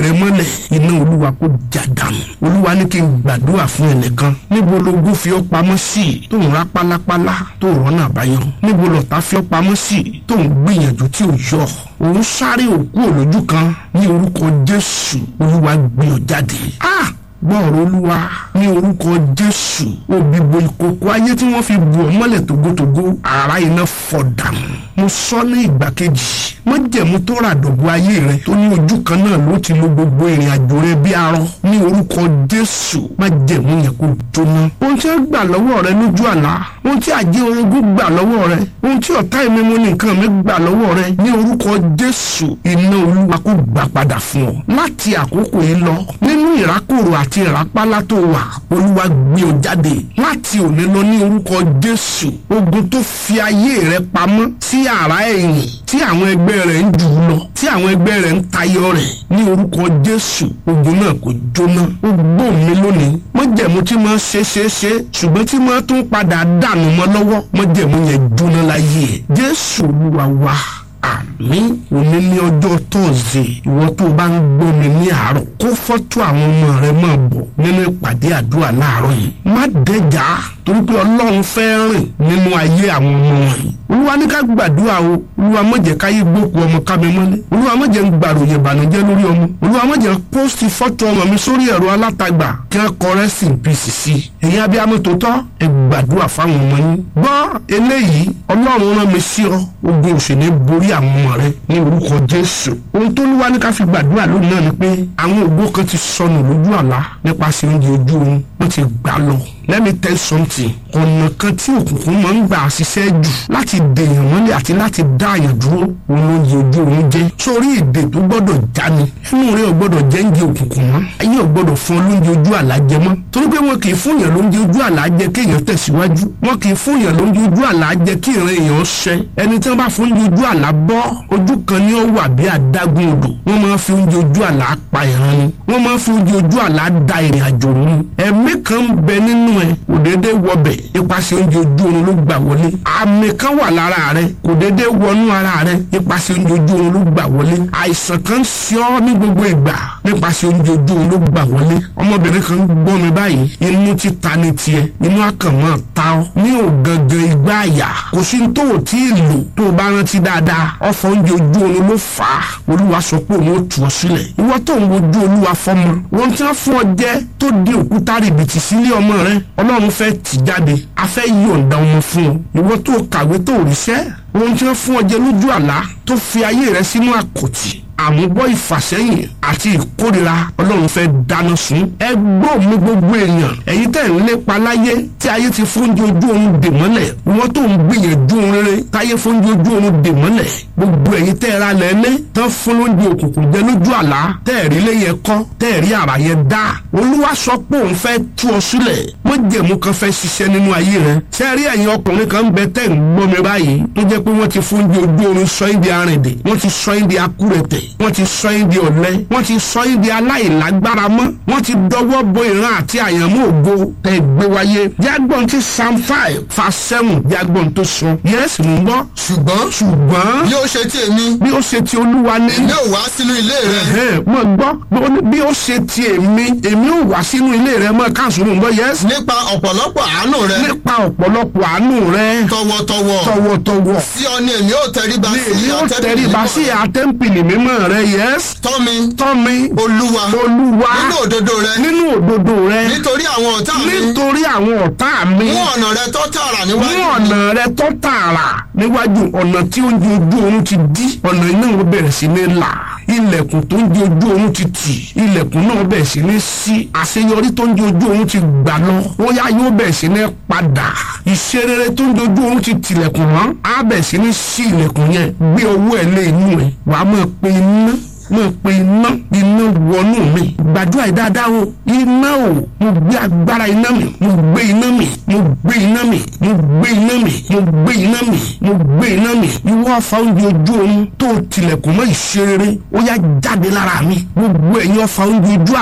rẹ mọ́lẹ̀ iná olúwa kó já dànù olúwa ní kí n gbàdúrà fún ẹnìkan níbo lógún fi ọ́ pamọ́ sí tó ń rá pálápálá tó rọ́nà àbáyọ níbo lọ́tà fi ọ́ pamọ́ sí tó ń gbìyànjú tí ò yọ òun sáré òkú òlójú kan ní orúkọ jésù olúwa gbé ọ jáde. ah gbọ́ọ̀rọ̀ olúwa ní orúkọ jésù òbíbo ìkòkò ayé tí wọ́n fi bù ọ́ mọ́lẹ̀ tógótógó ara iná fọ́ dànù mo sọ ní ìgbà kejì májẹ̀mú tó rà dọ̀bọ̀ ayé rẹ tó ní ojú kan náà ló ti lo gbogbo ìrìn àjò rẹ bí arọ ní orúkọ jésù májẹ̀mú yẹn kó jóná ohun tí wọ́n gbà lọ́wọ́ rẹ lójú àlá ohun tí àjẹ́ orogún gbà lọ́wọ́ rẹ ohun tí ọ̀tá ìmímú ní nǹkan mi gbà lọ́wọ́ rẹ ní orúkọ jésù iná olúwa kó gbà padà fún ọ láti àkókò yìí lọ nínú ìrákòrò àti ìrápálá tó wà olúwa gbé ọ jáde láti òní lọ ní orúkọ jésù ogun tó fi ayé rẹ pamọ́ sí àrá ẹ̀yìn tí àwọn ẹgbẹ́ rẹ̀ ń jù ú lọ tí àwọn ẹgbẹ́ rẹ̀ ń tayọ rẹ̀ ní orúkọ jésù ogun náà kò jóná ó gbó mi lónìí mọ́jẹ̀mú tí máa ṣe ṣe ṣe ṣùgbọ́n tí máa tún padà dànù mọ́ lọ́wọ́ mọ́jẹ̀mú yẹn jóná láyé ẹ̀ jésù olúwa wa àmì òní ní ọjọ́ tọ́sídẹ̀ẹ́ ìwọ tó bá ń gbọ́ mi ní àárọ̀ kó fọ́tò àwọn ọmọ rẹ máa bọ̀ nínú ìpàdé àdúrà láàárọ̀ yìí má dẹjà torí pé ọlọ́run fẹ́ rìn nínú ayé àwọn ọmọ wọ̀nyí olúwa ní ká gbàdúrà o olúwa má jẹ́ káyé gbókù ọmọ kámi mọ́lẹ̀ olúwa má jẹ́ ń gbàròyìn ìbànújẹ́ lórí ọmọ olúwa má jẹ́ ń pósìtì fọ́tò ọmọ mi sórí ẹ̀rọ alátagbà kí wọ́n kọ rẹ́sì pìsì sí i èyí abiyamọ tó tọ́ ẹ gbàdúrà fáwọn ọmọ yín gbọ́ eléyìí ọlọ́run rán mi sí ọ ogun òṣèlú borí àwọn ọmọ rẹ ní orúkọ jésù ohun tó lúwa ní ká fi gbàdúrà lónìí náà ni pé àwọn ògbó kan ti sọnù lójú àlá nípasẹ̀ oúnjẹ ojú oorun wọ́n ti gbà lọ let me tell something ọ̀nà kan tí òkùnkùn máa ń gbà ṣiṣẹ́ jù láti dèèyàn mọ́lẹ̀ àti láti dá àyàn dúró òun ló yẹ ojú òun jẹ́ sórí èdè tó gbọ́dọ̀ já ni ẹnu rẹ ò gbọ́dọ̀ jẹ́ ń jẹ òkùnkùn mọ́ ayé ò gbọ́dọ̀ fún ọ lóúnjẹ ojú àlá jẹ mọ́ torí pé wọn kì í fún yàn lóúnjẹ ojú àlá jẹ kéèyàn tẹ̀síwájú wọn kì í fún yàn lóúnjẹ ojú àlá jẹ kí ìran èèyàn ṣẹ ẹni tí wọn bá fún oúnjẹ ojú àlá bọ́ ojú kan ni ó wà bí adágún odò wọn máa fi oúnjẹ ojú àlá pa ìran ni wọn máa fi oúnjẹ ojú àlá da ìrìn àjò rú ni ẹ̀mí kan ń bẹ nínú ẹ kò déédéé wọbẹ̀ ipasẹ̀ oúnjẹ ojú oorun ló gbà wọlé àmì kan wà lára rẹ kò déédéé wọnú ara rẹ ipasẹ̀ oúnjẹ ojú oorun ló gbà wọlé àìsàn kan ń ṣe ọ́ ní gbogbo ìgbà nípasẹ̀ oúnjẹ ojú oorun ló gbà wọlé ọmọbìnrin kan ń gbọ́ mi báyìí inú ti ta ni tiẹ̀ inú àkànmọ́ ta ọ́ ní ògangan igbá àyà kò sí tó o tí ì lò tó o bá rántí dáadáa ọ̀fọ̀ oúnjẹ ojú oorun ló fà á olúwa sọ pé òun ó tù ọ́ sílẹ̀ ìwọ tó ń wojú olúwa fọmọ wọn tí wọ́n fún ọ jẹ́ tó di òkúta rìbìtì sílé ọmọ rẹ ọlọ́run fẹ́ tì jáde a fẹ́ yọ̀ǹda ọmọ fún ọ ìwọ tó kàwé tó ríṣẹ́ ohun tí wọ́n fún ọ jẹ lójú àlá tó fi ayé rẹ sínú àkòtì àmúbọ̀ ìfàsẹ́yìn àti ìkórira ọlọ́run fẹ́ dáná sun ẹ gbọ́ mi gbogbo èèyàn ẹ̀yin tẹ̀ ń lépa láyé tí ayé ti fóúnjẹ ojú oorun dè mọ́lẹ̀ wọ́n tó ń gbìyànjú ohun rere táyé fóúnjẹ ojú oorun dè mọ́lẹ̀ gbogbo ẹ̀yin tẹ́ ra lẹ́lẹ́ tán fún lóúnjẹ òkùnkùn jẹ lójú àlá tẹ́ rí léyẹ kọ́ tẹ́ rí àrà yẹn dá olúwa sọ pé òun fẹ́ tú ọ sílẹ̀ mọ́jẹ̀mú kan fẹ́ ṣiṣẹ́ nínú ayé rẹ sẹ́rí ẹ̀yin ọkùnrin kan ń bẹ tẹ́ ń gbọ́ mi báyìí tó jẹ́ pé wọ́n ti fóúnjẹ ojú oorun sọ ẹ́ di arìndè wọ́n ti sọ ẹ́ di akúrẹ̀tẹ̀ wọ́n ti sọ ẹ́ di ọ̀lẹ wọ́n ti sọ ẹ́ di aláìlágbára mọ́ wọ́n ti dọwọ́ bo ìran àti àyànmọ́ ògo tẹ́ gbé wáyé jágbọ́n ti psalm five verse seven jágbọ́n tó sọ yẹ́sì ń bọ́ ṣùgbọ́n ṣùgbọ́n bí ó ṣe tí èmi bí ó ṣe ti olúwa ní èmi ò wá sínú ilé rẹ ẹ̀hẹ́n, mo gbọ́ bí ó ṣe ti èmi èmi ò wá sínú ilé rẹ mọ́ káàsùn ń bọ́ yẹ́sì nípa ọ̀pọ̀lọpọ̀ àánú rẹ nípa ọ̀pọ̀lọpọ̀ àánú rẹ tọwọ́tọwọ́ tọwọ́tọwọ́ sí ọ ni èmi ò tẹríba ni sí èmi ó àtẹ́bí tẹríba sí àtẹ́ǹpìlì mímọ́ rẹ yẹ́sì tọ́ mi tọ́mi olúwa olúwa nínú òdodo rẹ nínú òdodo rẹ nítorí àwọn ọ̀tá mi nítorí àwọn ọ̀tá mi mú ọ̀nà rẹ tó tààrà mú níwájú ọ̀nà rẹ tó tààrà níwájú ọ̀nà tí oúnjẹ ojú oorun ti dí ọ̀nà iná wọn bẹ̀rẹ̀ sí ní là ilẹ̀kùn tó ń di ojú oorun ti tì ilẹ̀kùn náà bẹ̀rẹ̀ sí ní sí àṣeyọrí tó ń di ojú oorun ti gbà lọ ó yá yóò bẹ̀rẹ̀ sí ní padà ìṣerere tó ń di ojú oorun ti tilẹ̀kùn mọ́ á bẹ̀rẹ̀ sí ní sí ilẹ̀kùn yẹn gbé owó ẹ̀ lé inú ẹ̀ wàá máa pe iná mo pe iná iná wọnú mi gbàdúrà yìí dáadáa o iná o mo gbé agbára iná mi mo gbé iná mi mo gbé iná mi mo gbé iná mi mo gbé iná mi mo gbé iná mi ìwọ ọfà oúnjẹ ojú oorun tó tilẹ̀kùn mọ́ ìṣerere ó yá jáde lára mi gbogbo ẹ̀yin ọfà oúnjẹ ojú àlá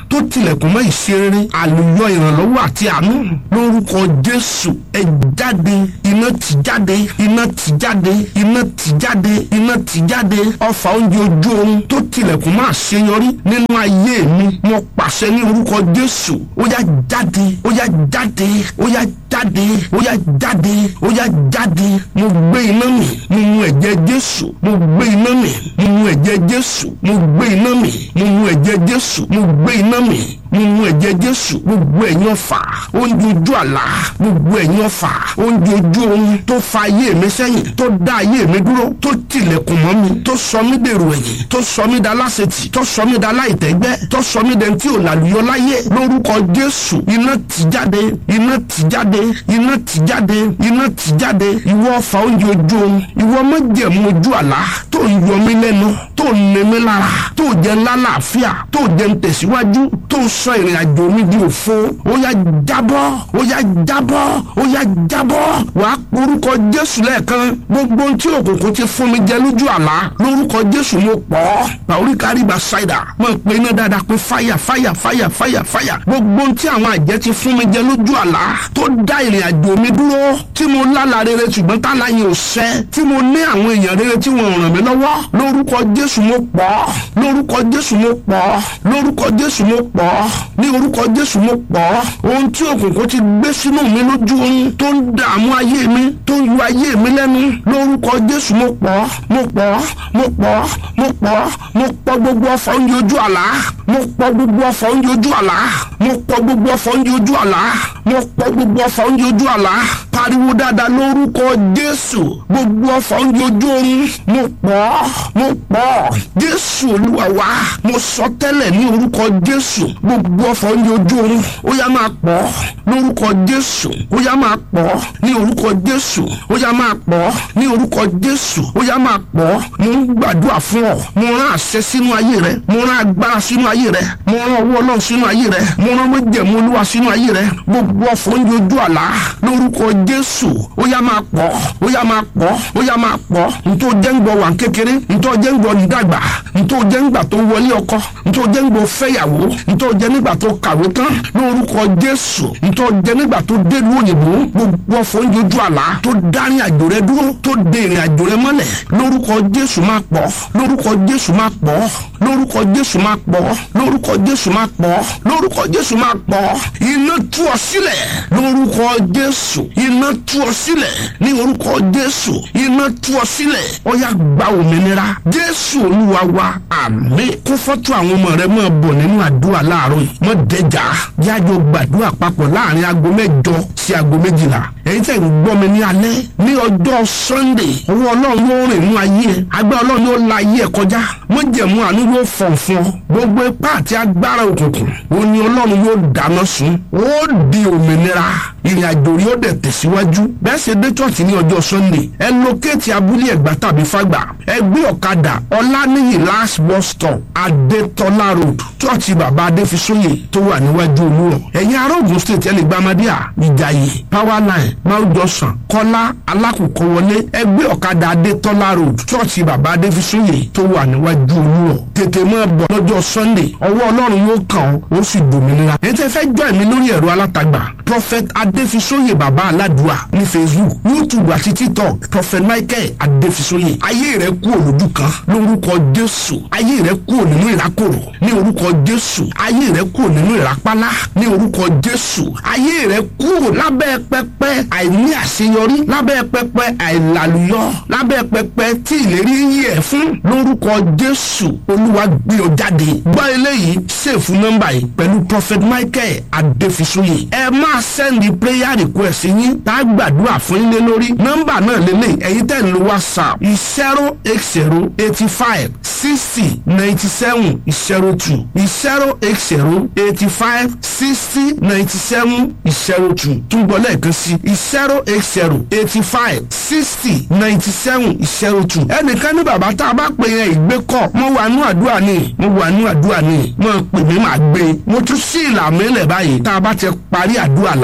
tó tilẹ̀kùn mọ́ ìṣeré àlùyọ ìrànlọ́wọ́ àti àánú lórúkọ jésù ẹ jáde iná ti jáde iná ti jáde iná ti jáde iná ti jáde ọfà oúnjẹ ojú oorun tó tilẹ̀kùn mọ́ àṣeyọrí nínú ayé mi mo pàṣẹ ní orúkọ jésù ó yá jáde ó yá jáde ó yá jáde ó yá jáde ó yá jáde mo gbé iná mi mo mu ẹ̀jẹ̀ jésù mo gbé iná mi mo mu ẹ̀jẹ̀ jésù mo gbé iná mi mo mu ẹ̀jẹ̀ jésù mo gbé iná mi mo mu ẹ̀jẹ̀ jésù gbogbo ẹ̀yin ọ̀fà oúnjẹ ojú àlá gbogbo ẹ̀yin ọ̀fà oúnjẹ ojú oorun tó fa ayé mi sẹ́yìn tó dá ayé mi dúró tó tilẹ̀kùn mọ́ mi tó sọ mí dèrò ẹ̀yìn tó sọ mí da láṣetì tó sọ mí da láìtẹ́gbẹ́ tó sọ mí dẹni tí ò làlùyọ láyé lórúkọ jésù iná ti jáde iná ti jáde iná ti jáde iná ti jáde ìwọ ọ̀fà oúnjẹ ojú oorun ìwọ májẹ̀mú ojú àlá tó ń yọ mí lẹ́nu tó ń ní mi lára tó jẹ́ lálàáfíà tó jẹ́ ń tẹ̀síwájú tó ń sọ ìrìn àjò mi di òfo ó yá jábọ́ ó yá jábọ́ ó yá jábọ́ wàá porúkọ jésù lẹ́ẹ̀kan gbogbo ohun tí òkùnkùn ti fún mi jẹ lójú àlá lórúkọ jésù mo pọ̀ ọ́ bàórí káríba ṣáìdà mo pe iná dáadáa pé fáyà fáyà fáyà fáyà fáyà gbogbo ohun tí àwọn àjẹ́ ti fún mi jẹ lójú àlá tó dá ìrìn àjò mi dúró tí mo lálàá rere ṣùgbọ́n tálá yẹn ò ṣẹ tí mo ní àwọn èèyàn rere tí wọ́n ràn mí lọ́wọ́ lórúkọ jésù mo pọ̀ ọ́ lórúkọ jésù mo pọ̀ ọ́ lórúkọ jésù mo pọ̀ ọ́ ní orúkọ jésù mo pọ̀ ọ́ ohun tí òkùnkùn ti gbé sínú mi lójú oorun tó ń dààmú ayé mi tó ń yọ ayé mi lẹ́nu lórúkọ jésù mo pọ̀ ọ́ mo pọ̀ ọ́ mo pọ̀ ọ́ mo pọ̀ ọ́ mo pọ̀ gbogbo ọ̀fọ̀ oúnjẹ ojú àlá mo pọ̀ gbogbo ọ̀fọ̀ oúnjẹ ojú àlá mo pọ̀ gbogbo ọ̀fọ̀ oúnjẹ ojú àlá mo pọ̀ gbogbo ọ̀fọ̀ oúnjẹ ojú àlá pariwo dáadáa lórúkọ jésù gbogbo ọ̀fọ̀ oúnjẹ ojú oorun mo pọ̀ ọ́ mo pọ̀ ọ́ jésù olúwa wa mo sọ tẹ́lẹ̀ ní orúkọ jésù gbogbo ọ̀fọ̀ oúnjẹ ojú oorun ó yá máa pọ̀ lórúkọ jésù ó yá máa pọ̀ ní orúkọ jésù ó yá máa pọ̀ ní orúkọ jésù ó yá máa pọ̀ mo ń gbàdúrà fún ọ mo rán àṣẹ sínú ayé rẹ mo rán agbára sínú ayé rẹ mo rán ọwọ́ ọlọ́run sínú ayé rẹ mo rán májẹ̀mú olúwa sínú ayé rẹ gbogbo ọ̀fọ̀ oúnjẹ ojú àlá lórúkọ jésù ó yá máa pọ̀ ó yá máa pọ̀ ó yá máa pọ̀ ntọ́ jẹ́ ń gbọ́ wà kékeré ntọ́ jẹ́ ń gbọ́ nídàgbà ntọ́ jẹ́ ń gbà tó wọlé ọkọ ntọ́ jẹ́ ń gbọ́ fẹ́yàwó ntọ́ jẹ́ nígbà tó kàwé tán lórúkọ jésù ntọ́ jẹ́ nígbà tó délùú òyìnbó gbogbo ọ̀fọ̀ oúnjẹ ojú àlá tó dárin àjò rẹ dúró tó dé ìrìn àjò rẹ mọ́lẹ̀ lórúkọ jésù máa pọ̀ lórúkọ jésù máa pọ̀ lórúkọ jésù máa pọ̀ lórúkọ jésù máa pọ̀ lórúkọ jésù máa pọ̀ iná tú ọ sílẹ̀ lórúkọ jésù iná tú ọ sílẹ̀ ní orúkọ jésù iná tú ọ sílẹ̀ ó yá gba òmìnira jésù olúwa wa àmín kó fọ́tò àwọn ọmọ rẹ máa bọ̀ nínú àdúrà láàárọ̀ yìí mọ́ dẹjà jájọ gbàdúrà papọ̀ láàrin aago mẹ́jọ sí aago méjìlá èyí tẹ̀ ń gbọ́ mi ní alẹ́ ní ọjọ́ sunday ọwọ́ ọlọ́run yóò rìn nínú ayé ẹ agbára ọlọ́run yóò la ayé ẹ kọjá mọ́jẹ̀mú àánú yóò fọ̀n fún ọ gbogbo ipá àti agbára òkùnkùn òní ọlọ́run yóò dáná sun ó di òmìnira ìrìn àjò rí ó dẹ̀ tẹ̀síwájú bẹ́ẹ̀ ṣe dé church ní ọjọ́ sunday ẹ lókèétì abúlé ẹ̀gbá tàbí fàgbà ẹ gbé ọ̀kadà ọláníyì last bus stop adétọ́lá road church bàbá adéfisóyè tó wà níwájú olúrọ̀ ẹ̀yin ará Ògùn state ẹ lè gba amadíà ìjàyè power line mount johnson kọ́lá alákòókò wọlé ẹ gbé ọ̀kadà adétọ́lá road church bàbá adéfisóyè tó wà níwájú olúrọ̀ tètè máa bọ̀ lọ́jọ́ sunday ọwọ́ ọlọ́run yóò kàn ọ́ ó sì dòmìnira èyí tẹ́ fẹ́ jọ́ ẹ̀mí lórí ẹ̀rọ alátagbà prophet adéfisóyè bàbá aládùá ní facebook youtube àti tiktok prophet michael adéfisóyè ayé rẹ kú òlójú kan lórúkọ jésù ayé rẹ kú nínú ìrákòrò ní orúkọ jésù ayé rẹ kú nínú ìrápálá ní orúkọ jésù ayé rẹ kú lábẹ́ pẹpẹ àìní àṣeyọrí lábẹ́ pẹpẹ àìlàlùyọ lábẹ́ pẹpẹ tí ìlérí yí ẹ fún lórúkọ jésù olúwa gbé ọ jáde gbọ́ eléyìí ṣèfù nọ́mbà yìí pẹ̀lú prophet michael adéfisóyè ẹ máa sẹ́ndì prayer request yín tá a gbàdúrà fún yín lé lórí nọ́mbà náà lélẹ̀ ẹ̀yin tẹ̀ ń lo whatsapp zero eight zero eighty five sixty ninety seven zero two zero eight zero eighty five sixty ninety seven zero two túbọ̀ lẹ́ẹ̀kan sí zero eight zero eighty five sixty ninety seven zero two ẹnìkan ní bàbá tá a bá pè yẹn ìgbé kọ mo wà nú àdúrà ni mo wà nú àdúrà ni mo pè mí màá gbé mo tún sí ìlànà ilẹ̀ báyìí tá a bá ti parí àdúrà lálẹ́ yìí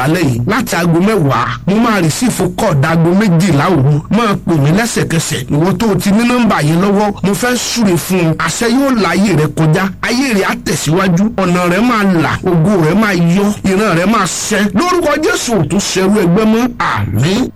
láti aago mẹ́wàá mo máa rìsífù kọ́ọ̀dà aago méjìlá òru máa pè mí lẹ́sẹ̀kẹsẹ̀ ìwọ tó o ti ní nọ́mbà yẹn lọ́wọ́ mo fẹ́ súre fún ọ àṣẹ yóò la ayé rẹ kọjá ayé rẹ á tẹ̀síwájú ọ̀nà rẹ máa là ògo rẹ máa yọ ìran rẹ máa ṣẹ lórúkọ jésù ò tún ṣerú ẹgbẹ́ mọ́ àmín.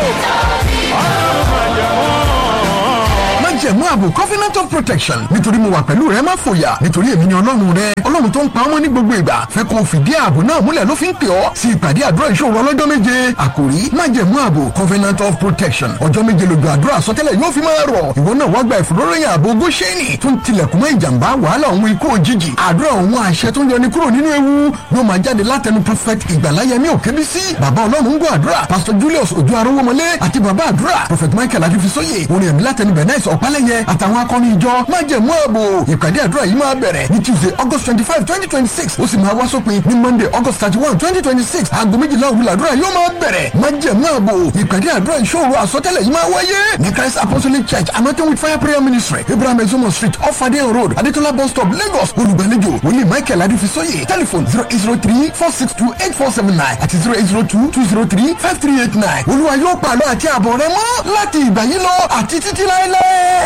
májẹ̀mú ààbò covenant of protection nítorí mo wà pẹ̀lú rẹ má fòyà nítorí èmi ni ọlọ́run rẹ ọlọ́run tó ń pa ọmọ ní gbogbo ìgbà fẹ́ kó o fìdí ààbò náà múlẹ̀ ló fi ń pè ọ́ sí ìpàdé àdúrà ìṣòro ọlọ́jọ́ méje àkòrí májẹ̀mú ààbò covenant of protection ọjọ́ méje lójú àdúrà sọtẹ́lẹ̀ yóò fi máa rọ̀ ìwọ náà wá gba ìfòróròyìn ààbò góṣẹ́nì tó ń tilẹ̀kùn mọ́ ìjàmbá wàhálà òun ikú òjijì àdúrà òun àṣẹ tó ń yọni kúrò nínú ewu yóò máa jáde látẹnu prophet ìgbàláyẹmí òkébísí bàbá ọlọ́run ń gbọ́ àdúrà pastor julius ojú arówómọlé àti bàbá àdúrà prophet michael adúfisóyè orin ẹ̀mí látẹnu bẹ̀nẹ́sì ọ̀pálẹ̀yẹ àtàwọn akọni ìjọ májẹ̀mú ààbò ìpàdé àdúrà yìí máa bẹ̀rẹ̀ ní tuesday august twenty five twenty twenty six ó sì máa wá sópin ní monday august thirty one twenty twenty six aago méjìlá òwúlọ̀ àdúrà yóò máa bẹ̀rẹ̀ májẹ̀mú ààbò ìpàdé àdúrà ìṣòro àsọtẹ́lẹ̀ yìí máa wáyé ní christ apostolic church anointing with fire prayer ministry abraham ezomo street off adeyan road adetola bus stop lagos olùgbàlejò wòlíì michael adúfisóyè telephone zero eight zero three four six two eight four seven nine àti zero eight zero two two zero three five three eight nine olúwa yóò pàlọ́ àti àbọ̀ rẹ mọ́ láti ìgbà yìí lọ àti títí láéláé.